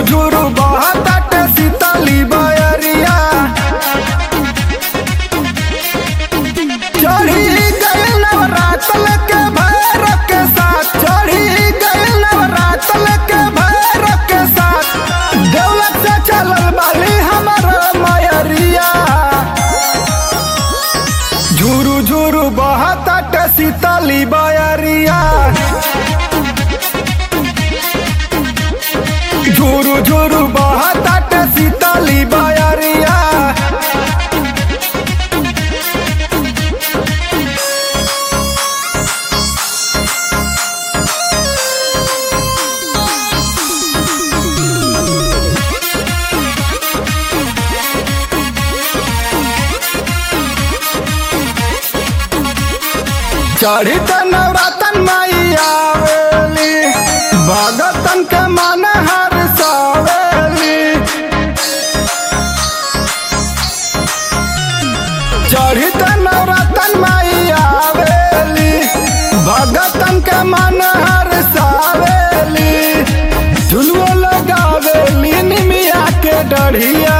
झुरु बहताटे शीतली बयरिया चढ़ी गए नवरातल के भैर के साथ चढ़ी गए नवरातल के भैर के साथ दौलत से चलल बाली हमर मयरिया झुरु झुरु बहताटे शीतली बयरिया झुरु झुरु बहताटे शीतली बयरिया चढ़ी त नवरतन माई आवेली भगतन के मन हर सावेली चढ़ी त नवरतन माई आवेली भगतन के मन हर सावेली झुलुओ लगावेली निमिया के डढ़िया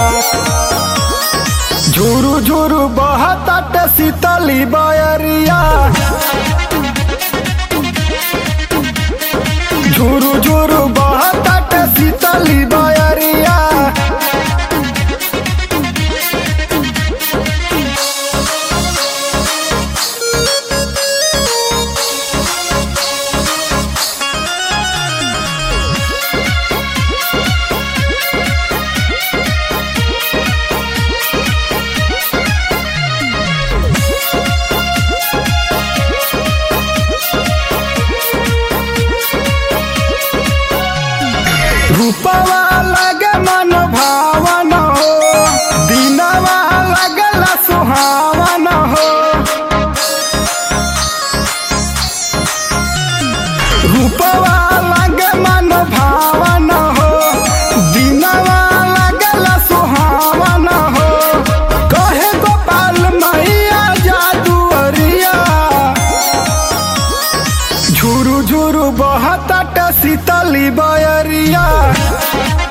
झुरु झुरु बहताट शीतली बयरिया झुरु झुरु बहताट शीतली बयरिया रूपवा लगे मन भावन हो दिनवा लगला सुहावन हो रूपवा लगे मन भावन हो दिनवा लगला सुहावन हो कहे गोपाल मैया जादुअरिया झुरु झुरु बहताट शीतली बयरिया